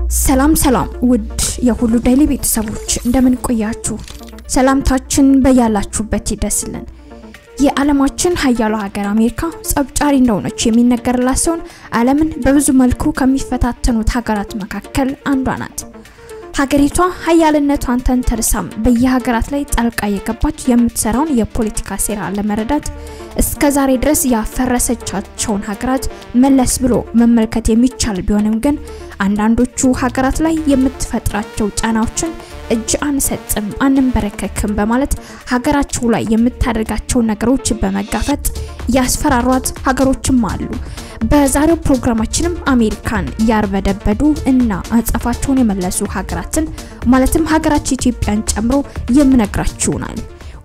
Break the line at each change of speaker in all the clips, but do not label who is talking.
ሰላም ሰላም ውድ የሁሉ ዴይሊ ቤተሰቦች እንደምን ቆያችሁ? ሰላምታችን በያላችሁበት ይደርስልን። የዓለማችን ሀያሉ ሀገር አሜሪካ ጸብጫሪ እንደሆነች የሚነገርላት ሲሆን ዓለምን በብዙ መልኩ ከሚፈታተኑት ሀገራት መካከል አንዷ ናት። ሀገሪቷ ሀያልነቷን ተንተርሳም በየሀገራት ላይ ጣልቃ የገባች የምትሰራውን የፖለቲካ ሴራ ለመረዳት እስከ ዛሬ ድረስ ያፈረሰቻቸውን ሀገራት መለስ ብሎ መመልከት የሚቻል ቢሆንም ግን አንዳንዶቹ ሀገራት ላይ የምትፈጥራቸው ጫናዎችን እጅ አንሰጥም አንንበረከክም በማለት ሀገራቸው ላይ የምታደርጋቸው ነገሮች በመጋፈጥ ያስፈራሯት ሀገሮችም አሉ። በዛሬው ፕሮግራማችንም አሜሪካን ያርበደበዱ እና አጸፋቸውን የመለሱ ሀገራትን ማለትም ሀገራችን ኢትዮጵያን ጨምሮ የምነግራችሁ ይሆናል።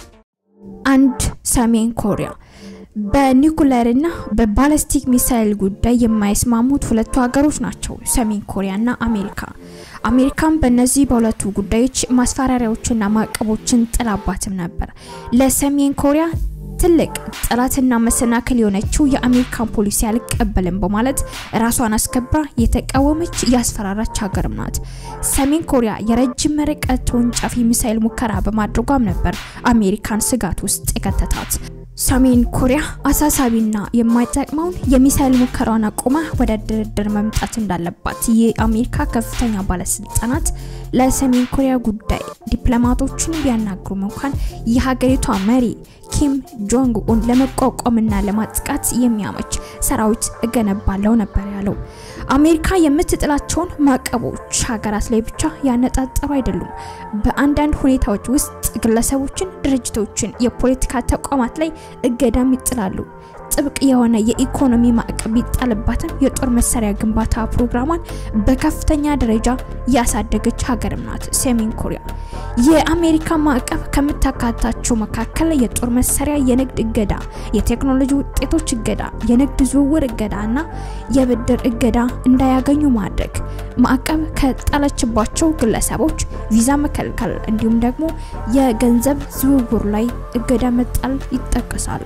አንድ ሰሜን ኮሪያ በኒኩለርና በባለስቲክ ሚሳይል ጉዳይ የማይስማሙት ሁለቱ ሀገሮች ናቸው፣ ሰሜን ኮሪያና አሜሪካ። አሜሪካን በእነዚህ በሁለቱ ጉዳዮች ማስፈራሪያዎችና ማዕቀቦችን ጥላባትም ነበር። ለሰሜን ኮሪያ ትልቅ ጠላትና መሰናክል የሆነችው የአሜሪካን ፖሊሲ አልቀበልም በማለት ራሷን አስከብራ የተቃወመች ያስፈራራች ሀገርም ናት። ሰሜን ኮሪያ የረጅም ርቀት ተወንጫፊ ሚሳይል ሙከራ በማድረጓም ነበር አሜሪካን ስጋት ውስጥ የከተታት። ሰሜን ኮሪያ አሳሳቢና የማይጠቅመውን የሚሳይል ሙከራዋን አቁማ ወደ ድርድር መምጣት እንዳለባት የአሜሪካ ከፍተኛ ባለስልጣናት ለሰሜን ኮሪያ ጉዳይ ዲፕሎማቶችን ቢያናግሩም እንኳን የሀገሪቷ መሪ ኪም ጆንግ ኡን ለመቋቋምና ለማጥቃት የሚያመች ሰራዊት እገነባለው ነበር ያለው። አሜሪካ የምትጥላቸውን ማዕቀቦች ሀገራት ላይ ብቻ ያነጣጠሩ አይደሉም። በአንዳንድ ሁኔታዎች ውስጥ ግለሰቦችን፣ ድርጅቶችን፣ የፖለቲካ ተቋማት ላይ እገዳም ይጥላሉ። ጥብቅ የሆነ የኢኮኖሚ ማዕቀብ ቢጣልባትም የጦር መሳሪያ ግንባታ ፕሮግራሟን በከፍተኛ ደረጃ ያሳደገች ሀገርም ናት ሰሜን ኮሪያ። የአሜሪካ ማዕቀብ ከምታካታቸው መካከል የጦር መሳሪያ የንግድ እገዳ፣ የቴክኖሎጂ ውጤቶች እገዳ፣ የንግድ ዝውውር እገዳ እና የብድር እገዳ እንዳያገኙ ማድረግ፣ ማዕቀብ ከጣለችባቸው ግለሰቦች ቪዛ መከልከል፣ እንዲሁም ደግሞ የገንዘብ ዝውውር ላይ እገዳ መጣል ይጠቀሳሉ።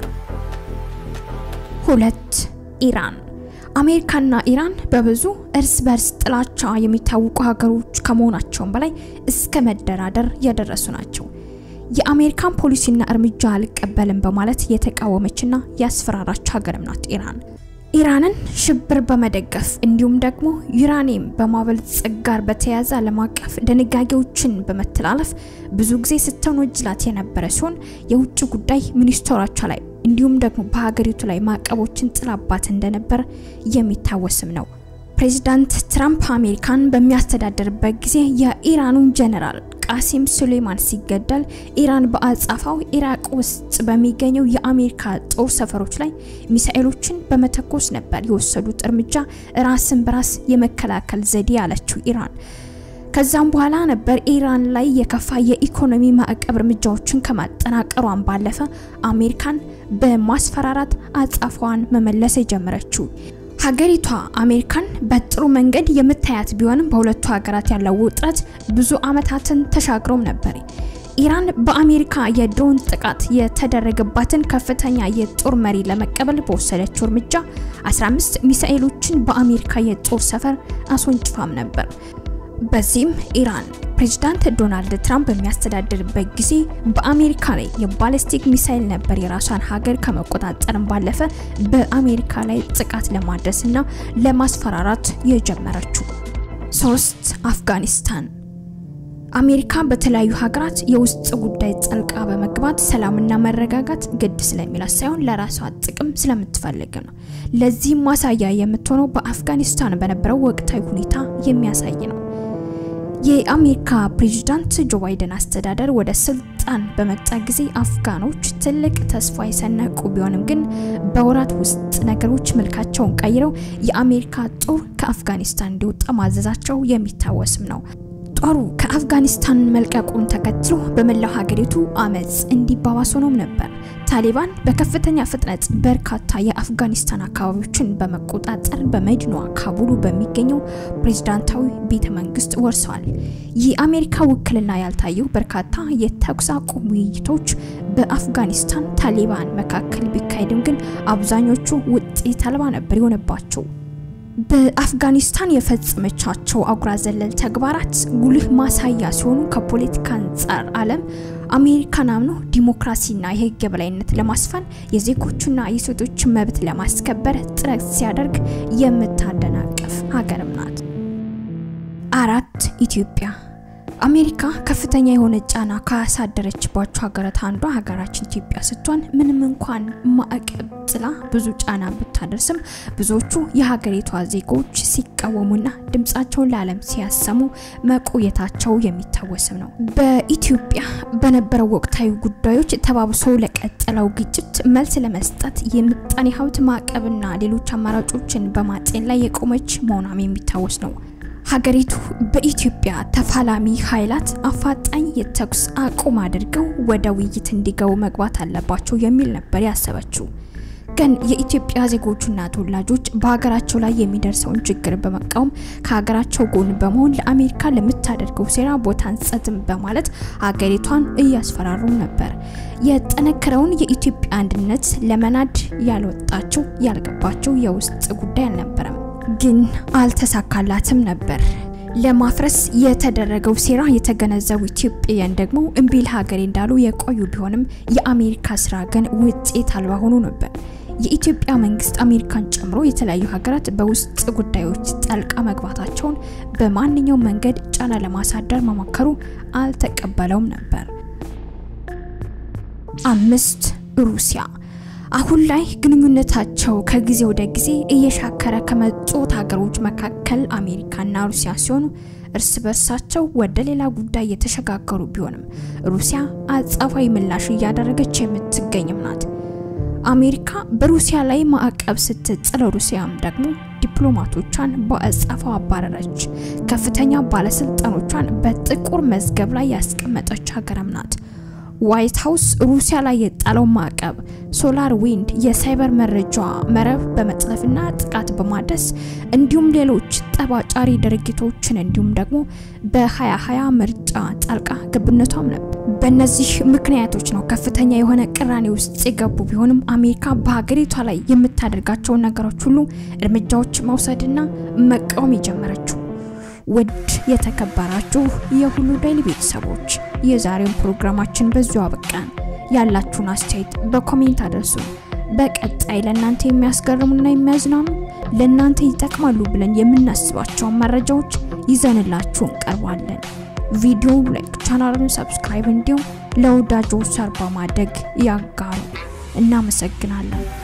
ሁለት ኢራን አሜሪካና ኢራን በብዙ እርስ በርስ ጥላቻ የሚታወቁ ሀገሮች ከመሆናቸውም በላይ እስከ መደራደር የደረሱ ናቸው። የአሜሪካን ፖሊሲና እርምጃ አልቀበልም በማለት የተቃወመችና ያስፈራራች ሀገርም ናት ኢራን። ኢራንን ሽብር በመደገፍ እንዲሁም ደግሞ ዩራኒየም በማበልጸግ ጋር በተያያዘ ዓለም አቀፍ ድንጋጌዎችን በመተላለፍ ብዙ ጊዜ ስትወነጅላት የነበረ ሲሆን የውጭ ጉዳይ ሚኒስትሮቿ ላይ እንዲሁም ደግሞ በሀገሪቱ ላይ ማዕቀቦችን ጥላባት እንደነበር የሚታወስም ነው። ፕሬዚዳንት ትራምፕ አሜሪካን በሚያስተዳድርበት ጊዜ የኢራኑን ጀነራል ቃሲም ሱሌማን ሲገደል ኢራን በአጻፋው ኢራቅ ውስጥ በሚገኘው የአሜሪካ ጦር ሰፈሮች ላይ ሚሳኤሎችን በመተኮስ ነበር የወሰዱት እርምጃ ራስን በራስ የመከላከል ዘዴ ያለችው ኢራን። ከዛም በኋላ ነበር ኢራን ላይ የከፋ የኢኮኖሚ ማዕቀብ እርምጃዎችን ከማጠናቀሯን ባለፈ አሜሪካን በማስፈራራት አጻፋዋን መመለስ የጀመረችው። ሀገሪቷ አሜሪካን በጥሩ መንገድ የምታያት ቢሆንም በሁለቱ ሀገራት ያለው ውጥረት ብዙ ዓመታትን ተሻግሮም ነበር። ኢራን በአሜሪካ የድሮን ጥቃት የተደረገባትን ከፍተኛ የጦር መሪ ለመቀበል በወሰደችው እርምጃ 15 ሚሳኤሎችን በአሜሪካ የጦር ሰፈር አስወንጭፋም ነበር። በዚህም ኢራን ፕሬዚዳንት ዶናልድ ትራምፕ በሚያስተዳድርበት ጊዜ በአሜሪካ ላይ የባሊስቲክ ሚሳይል ነበር የራሷን ሀገር ከመቆጣጠርም ባለፈ በአሜሪካ ላይ ጥቃት ለማድረስና ለማስፈራራት የጀመረችው። ሶስት አፍጋኒስታን አሜሪካ በተለያዩ ሀገራት የውስጥ ጉዳይ ጠልቃ በመግባት ሰላምና መረጋጋት ግድ ስለሚላት ሳይሆን ለራሷ ጥቅም ስለምትፈልግ ነው። ለዚህም ማሳያ የምትሆነው በአፍጋኒስታን በነበረው ወቅታዊ ሁኔታ የሚያሳይ ነው። የአሜሪካ ፕሬዚዳንት ጆ ባይደን አስተዳደር ወደ ስልጣን በመጣ ጊዜ አፍጋኖች ትልቅ ተስፋ የሰነቁ ቢሆንም ግን በወራት ውስጥ ነገሮች መልካቸውን ቀይረው የአሜሪካ ጦር ከአፍጋኒስታን እንዲወጣ ማዘዛቸው የሚታወስም ነው። ጦሩ ከአፍጋኒስታን መልቀቁን ተከትሎ በመላው ሀገሪቱ አመፅ እንዲባባስ ሆኖም ነበር። ታሊባን በከፍተኛ ፍጥነት በርካታ የአፍጋኒስታን አካባቢዎችን በመቆጣጠር በመዲናዋ ካቡሉ በሚገኘው ፕሬዝዳንታዊ ቤተ መንግስት ወርሰዋል። የአሜሪካ ውክልና ያልታየው በርካታ የተኩስ አቁም ውይይቶች በአፍጋኒስታን ታሊባን መካከል ቢካሄድም ግን አብዛኞቹ ውጤት አልባ ነበር የሆነባቸው። በአፍጋኒስታን የፈጸመቻቸው አጉራ ዘለል ተግባራት ጉልህ ማሳያ ሲሆኑ ከፖለቲካ አንጻር ዓለም አሜሪካን አምኖ ዲሞክራሲና የሕግ የበላይነት ለማስፈን የዜጎቹና የሴቶች መብት ለማስከበር ጥረት ሲያደርግ የምታደናቅፍ ሀገርም ናት። አራት ኢትዮጵያ አሜሪካ ከፍተኛ የሆነ ጫና ካሳደረችባቸው ሀገራት አንዷ ሀገራችን ኢትዮጵያ ስትሆን ምንም እንኳን ማዕቀብ ጥላ ብዙ ጫና ብታደርስም ብዙዎቹ የሀገሪቷ ዜጎች ሲቃወሙና ድምጻቸውን ለዓለም ሲያሰሙ መቆየታቸው የሚታወስም ነው። በኢትዮጵያ በነበረው ወቅታዊ ጉዳዮች ተባብሶ ለቀጠለው ግጭት መልስ ለመስጠት የምጣኔ ሀብት ማዕቀብና ሌሎች አማራጮችን በማጤን ላይ የቆመች መሆኗም የሚታወስ ነው። ሀገሪቱ በኢትዮጵያ ተፋላሚ ኃይላት አፋጣኝ የተኩስ አቁም አድርገው ወደ ውይይት እንዲገቡ መግባት አለባቸው የሚል ነበር ያሰበችው። ግን የኢትዮጵያ ዜጎችና ተወላጆች በሀገራቸው ላይ የሚደርሰውን ችግር በመቃወም ከሀገራቸው ጎን በመሆን ለአሜሪካ ለምታደርገው ሴራ ቦታ አንሰጥም በማለት ሀገሪቷን እያስፈራሩ ነበር። የጠነከረውን የኢትዮጵያ አንድነት ለመናድ ያልወጣቸው ያልገባቸው የውስጥ ጉዳይ አልነበረም። ግን አልተሳካላትም ነበር። ለማፍረስ የተደረገው ሴራ የተገነዘቡ ኢትዮጵያውያን ደግሞ እምቢ ለሀገሬ እንዳሉ የቆዩ ቢሆንም የአሜሪካ ስራ ግን ውጤት አልባ ሆኖ ነበር። የኢትዮጵያ መንግስት አሜሪካን ጨምሮ የተለያዩ ሀገራት በውስጥ ጉዳዮች ጣልቃ መግባታቸውን በማንኛውም መንገድ ጫና ለማሳደር መሞከሩ አልተቀበለውም ነበር። አምስት ሩሲያ አሁን ላይ ግንኙነታቸው ከጊዜ ወደ ጊዜ እየሻከረ ከመጡት ሀገሮች መካከል አሜሪካና ሩሲያ ሲሆኑ እርስ በርሳቸው ወደ ሌላ ጉዳይ የተሸጋገሩ ቢሆንም ሩሲያ አጸፋዊ ምላሽ እያደረገች የምትገኝም ናት። አሜሪካ በሩሲያ ላይ ማዕቀብ ስትጥል ሩሲያም ደግሞ ዲፕሎማቶቿን በአጸፋው አባረረች። ከፍተኛ ባለስልጣኖቿን በጥቁር መዝገብ ላይ ያስቀመጠች ሀገርም ናት። ዋይት ሀውስ ሩሲያ ላይ የጣለው ማዕቀብ ሶላር ዊንድ የሳይበር መረጃ መረብ በመጥለፍና ጥቃት በማድረስ እንዲሁም ሌሎች ጠባጫሪ ድርጊቶችን እንዲሁም ደግሞ በ2020 ምርጫ ጣልቃ ገብነቷም ነበር። በእነዚህ ምክንያቶች ነው ከፍተኛ የሆነ ቅራኔ ውስጥ የገቡ ቢሆንም አሜሪካ በሀገሪቷ ላይ የምታደርጋቸውን ነገሮች ሁሉ እርምጃዎች መውሰድና መቃወም የጀመረችው። ውድ የተከበራችሁ የሁሉ ዴይሊ ቤተሰቦች የዛሬውን ፕሮግራማችን በዚሁ አበቃን። ያላችሁን አስተያየት በኮሜንት አድርሱ። በቀጣይ ለእናንተ የሚያስገርሙና የሚያዝናኑ ለእናንተ ይጠቅማሉ ብለን የምናስባቸውን መረጃዎች ይዘንላችሁ እንቀርባለን። ቪዲዮ ላይክ፣ ቻናሉን ሰብስክራይብ እንዲሁም ለወዳጆች ሰርባ ማድረግ ያጋሩ። እናመሰግናለን።